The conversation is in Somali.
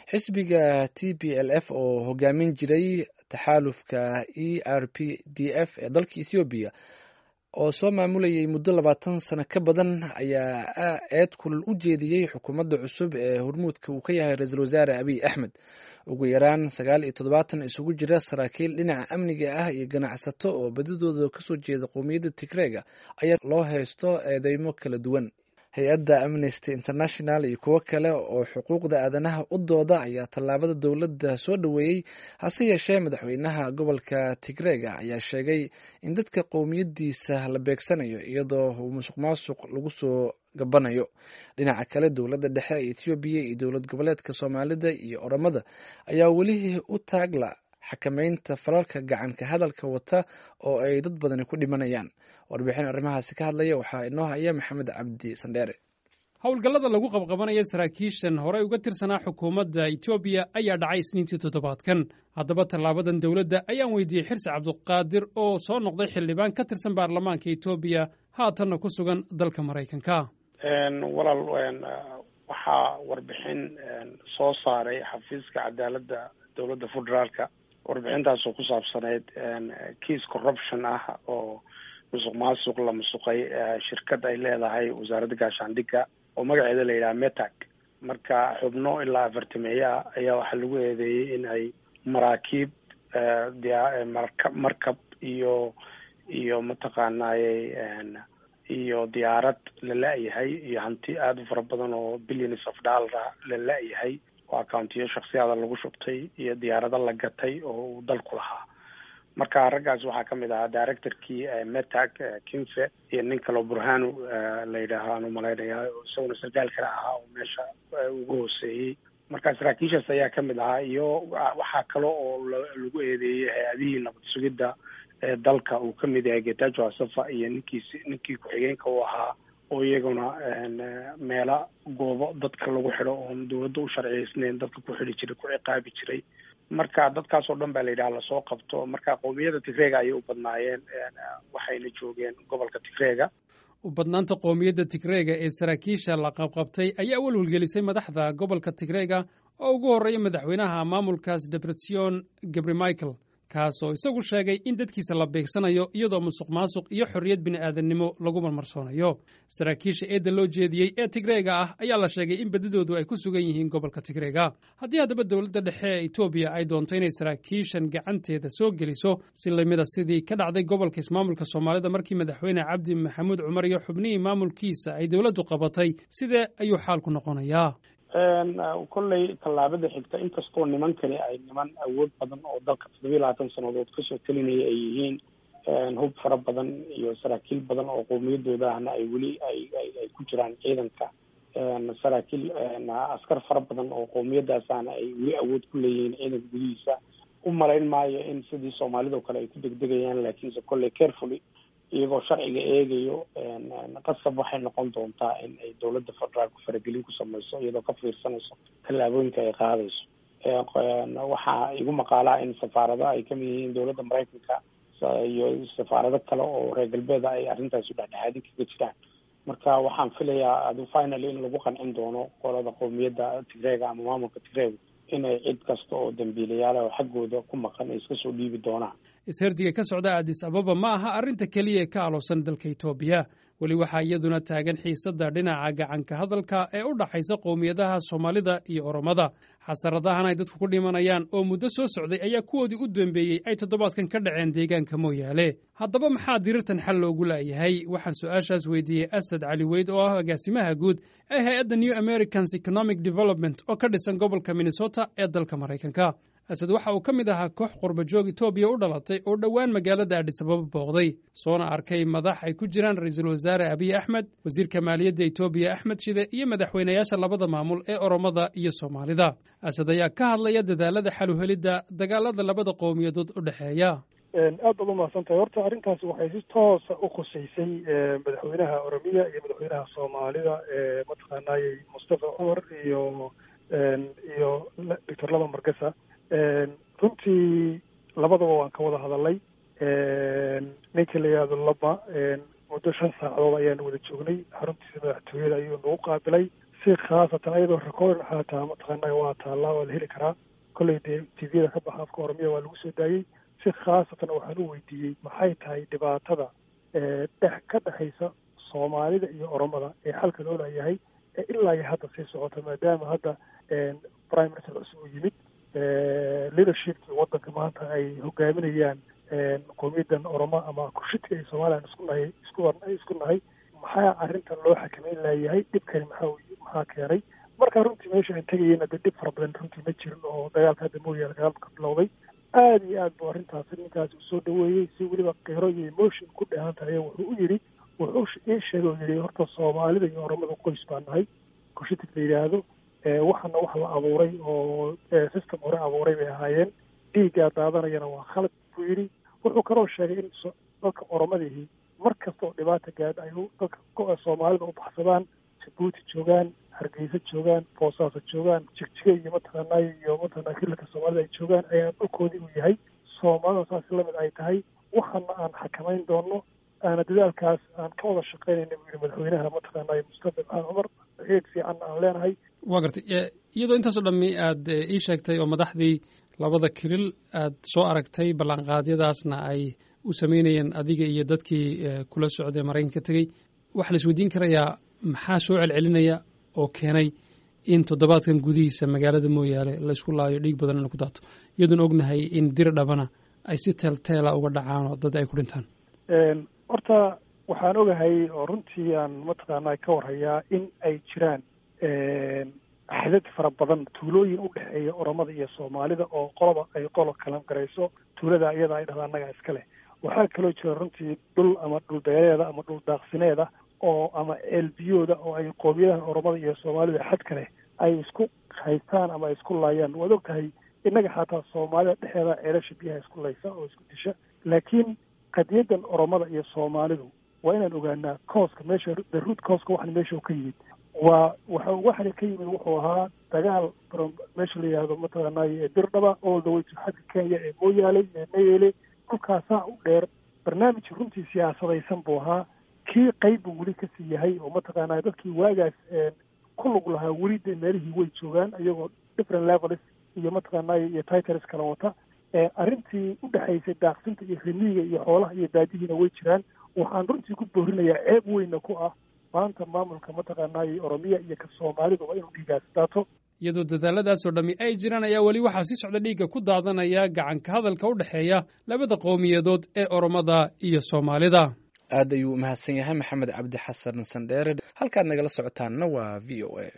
xisbiga t p l f oo hogaamin jiray taxaalufka e r p d f ee dalka ethoobiya oo soo maamulayay muddo labaatan sano ka badan ayaa eed kulul u jeediyey xukuumadda cusub ee hormuudka uu ka yahay ra-iisul wasaare abiy axmed ugu yaraan sagaal iyo toddobaatan isugu jira saraakiil dhinaca amniga ah iyo ganacsato oo badidooda kasoo jeeda qowmiyadda tigreega ayaa loo haysto eedeymo kala duwan hay-adda amnesty international iyo kuwo kale oo xuquuqda aadanaha u dooda ayaa tallaabada dowladda soo dhoweeyey hase yeeshee madaxweynaha gobolka tigreega ayaa sheegay in dadka qowmiyadiisa la beegsanayo iyadoo uu musuq maasuq lagu soo gabanayo dhinaca kale dowladda dhexe ee ethoobiya iyo dowlad goboleedka soomaalida iyo oromada ayaa weli u taagla xakameynta falalka gacanka hadalka wata oo ay dad badani ku dhimanayaan warbixin arrimahaasi ka hadlaya waxaa inoo haya maxamed cabdi sandheere howlgallada lagu qabqabanaya saraakiishan horey uga tirsanaa xukuumadda etoobiya ayaa dhacay isniintii toddobaadkan haddaba tallaabadan dowladda ayaan weydiiyey xirsi cabduqaadir oo soo noqday xildhibaan ka tirsan baarlamaanka etoobiya haatanna ku sugan dalka maraykanka walaal waxaa warbixin soo saaray xafiiska cadaaladda dowladda federaalka warbixintaasoo ku saabsaneyd kiis corruption ah oo musuq maasuq la musuqay shirkad ay leedahay wasaaradda gaashaandhigga oo magaceeda la yidhaha metag marka xubno ilaa afartameeya ayaa waxaa lagu eedeeyey in ay maraakiib marka markab iyo iyo mataqaanaaye iyo diyaarad la la-yahay iyo hanti aada u fara badan oo billions of dollara la la-yahay oo accountiyo shaksiyaada lagu shubtay iyo diyaarado la gatay oo uu dalku lahaa marka raggaas waxaa kamid ahaa directorkii metag kinfe iyo nin kaleo burhanu la yidhaaho aan umalaynaya isaguna sarkaal kale ahaa oo meesha ugu hooseeyey marka saraakiishaas ayaa kamid ahaa iyo waxaa kale oo lagu eedeeyey hay-adihii nabad sugidda ee dalka uu kamid yahay getajo asafa iyo ninkiisi ninkii ku-xigeenka u ahaa oo iyaguna meela goobo dadka lagu xidho oon dawladda u sharciyeysnayn dadka ku xidhi jiray ku ciqaabi jiray marka dadkaas oo dhan baa la yidhaha lasoo qabto marka qowmiyadda tigreega ayay u badnaayeen waxayna joogeen gobolka tigreega u badnaanta qowmiyadda tigreega ee saraakiisha la qabqabtay ayaa welwelgelisay madaxda gobolka tigreega oo ugu horreeya madaxweynaha maamulkaas debretsion gabri michael kaas oo isagu sheegay in dadkiisa la beegsanayo iyadoo musuq maasuq iyo xorriyad bini'aadannimo lagu marmarsoonayo saraakiisha eedda loo jeediyey ee tigreega ah ayaa la sheegay in badidoodu ay ku sugan yihiin gobolka tigreega haddii haddaba dowladda dhexe ee etoobiya ay doonto inay saraakiishan gacanteeda soo geliso si lamida sidii ka dhacday gobolka ismaamulka soomaalida markii madaxweyne cabdi maxamuud cumar iyo xubnihii maamulkiisa ay dowladdu qabatay sidee ayuu xaalku noqonayaa kolley tallaabada xigta inkastoo nimankani ay niman awood badan oo dalka toddobiyi labaatan sannadood kasoo telinaya ay yihiin hub fara badan iyo saraakiil badan oo qowmiyadooda ahna ay weli ay ay ku jiraan ciidanka saraakiil askar fara badan oo qowmiyadaas ahna ay weli awood ku leeyihiin ciidanka gudihiisa u malayn maayo in sidii soomaalida o kale ay ku degdegayaan laakiinse kolley carefully iyagoo sharciga eegayo qasab waxay noqon doontaa in ay dowladda federaalku faragelin ku samayso iyadoo ka fiirsanayso tallaabooyinka ay qaadayso waxaa igu maqaalaa in safaarado ay kamid yihiin dowladda maraykanka iyo safaarado kale oo reer galbeeda ay arrintaasi dhexdhexaadin kaga jiraan marka waxaan filayaa adu finaly in lagu qancin doono qolada qowmiyadda tigreega ama maamulka tigreega inay cid kasta oo dambiilayaala oo xaggooda ku maqan ay iska soo dhiibi doonaan ishardiga ka socda addis ababa ma aha arrinta keliya ee ka aloosan dalka etoobiya weli waxaa iyaduna taagan xiisadda dhinaca gacanka hadalka ee u dhaxaysa qowmiyadaha soomaalida iyo oromada xasaradahan ay dadku ku dhimanayaan oo muddo soo socday ayaa kuwoodii u dambeeyey ay toddobaadkan ka dhaceen deegaanka mooyaale haddaba maxaa dirirtan xal loogu laayahay waxaan su-aashaas weydiiyey asad cali weyd oo ah agaasimaha guud ee hay-adda new americans economic development oo ka dhisan gobolka minnesota ee dalka maraykanka asad waxa uu ka mid ahaa koox qurbajoog etoobiya u dhalatay oo dhowaan magaalada adhisababa booqday soona arkay madax ay ku jiraan ra-iisul wasaare abiy axmed wasiirka maaliyadda etoobiya axmed shide iyo madaxweynayaasha labada maamul ee oromada iyo soomaalida asad ayaa ka hadlaya dadaalada xaluhelidda dagaalada labada qowmiyadood u dhexeeya aad baad umahadsan tahay horta arrintaasi waxay si toosa u khuseysay madaxweynaha oromiya iyo madaxweynaha soomaalida mataqaanayey mustafa cumar iyo iyo doctor laba margasa runtii labadaba waan ka wada hadalay ninka la yihahdo laba muddo shan saacadood ayaan wada joognay xaruntiisa madaxtooyada ayuu nagu qaabilay si khaasatan ayadoo recordin xaataa mataqaanaa waa taallaa waa la heli karaa kolley dee tviyada ka baxa afka oromiya waa lagu soo daayey si khaasatan waxaan u weydiiyey maxay tahay dhibaatada dhex ka dhexaysa soomaalida iyo oromada ee xalka loo laayahay ee ilaa iyo hadda sii socota maadaama hadda prime minister cusub uu yimid leadershipkii waddanka maanta ay hogaaminayaan qowmiyadan oromo ama kurshidka ay somalilan isku nahay isku isku nahay maxaa arrintan loo xakameyn laayahay dhibkani maxaa maxaa keenay markaa runtii meesha aan tegayena dee dhib fara badan runtii ma jirin oo dagaalka hadda mooyaane dagaalka ka bilowday aada iyo aad buu arrintaasi ninkaasi usoo dhaweeyey si weliba qiro iyo emotion ku dheehan tahay wuxuu u yidhi wuxuu ii sheegay oo yidhi horta soomaalida iyo oromada qoys baa nahay kushitig la yidhaahdo waxana wax la abuuray oo system hore abuuray bay ahaayeen dhiiggaa daadanayana waa khalad buu yidhi wuxuu kaloo sheegay in dadka oromadihii mar kasta oo dhibaata gaadha ay dadka soomaalida u baxsadaan jabuuti joogaan hargeysa joogaan boosaaso joogaan jigjiga iyo mataqaanaa iyo mataqanaa hilalka soomaalida ay joogaan ayaa dhulkoodii uu yahay soomaalida saasi lamid ay tahay waxana aan xakamayn doono aana dadaalkaas aan ka wada shaqaynayna buu yihi madaxweynaha mataqaanaa mustafa maxamed cumar eeg fiicanna aan leenahay waa gartay iyadoo intaasoo dhammi aad ii sheegtay oo madaxdii labada kilil aad soo aragtay ballanqaadyadaasna ay u sameynayeen adiga iyo dadkii kula socday maraykanka tegey waxaa la isweydiin karayaa maxaa soo celcelinaya oo keenay in toddobaadkan gudihiisa magaalada mooyaale laysku laayo dhiig badan ina ku daato iyadoon ognahay in dir dhabana ay si teelteela uga dhacaan oo dad ay ku dhintaan horta waxaan ogahay oo runtii aan mataqaanaa ka warhayaa in ay jiraan axdad fara badan tuulooyin u dhexeeya oromada iyo soomaalida oo qoloba ay qolo kalan garayso tuulada iyada ay dhahda annaga iska leh waxaa kaloo jira runtii dhul ama dhul beereeda ama dhul daaqsineeda oo ama ceelbiyooda oo ay qoomiyadaha oromada iyo soomaalida xadka leh ay isku haystaan ama ay isku laayaan waad og tahay innaga xataa soomaalida dhexeeda ceelasha biyaha isku laysa oo isku disha laakiin qadiyadan oromada iyo soomaalidu waa inaan ogaanaa cooska meesha the root cooska waxan meesha ka yimid waa waxa waxana ka yimid wuxuu ahaa dagaal meesha la yihahdo mataqaanaaye dirdhaba all the way to xagga kenya ee mooyaale ee mayele dhulkaasaa u dheer barnaamij runtii siyaasadaysan buu ahaa kii qayb buu weli kasii yahay oo mataqaanaa dadkii waagaas ku lug lahaa weli dee meelihii way joogaan iyagoo different levels iyo mataqaanaaye iyo titles kala wata arrintii u dhexaysay daaqsinta iyo rimiiga iyo xoolaha iyo baadihiina way jiraan waxaan runtii ku boorinayaa ceeb weyna ku ah maanta maamulka mataqaanaaye oromiya iyo ka soomaaliduba inuu dhiigaas daato iyadoo dadaaladaasoo dhammi ay jiraan ayaa weli waxaa si socda dhiigga ku daadanaya gacanka hadalka u dhexeeya labada qowmiyadood ee oromada iyo soomaalida aad ayuu u mahadsan yahay maxamed cabdi xasan sandheere halkaad nagala socotaanna waa v o a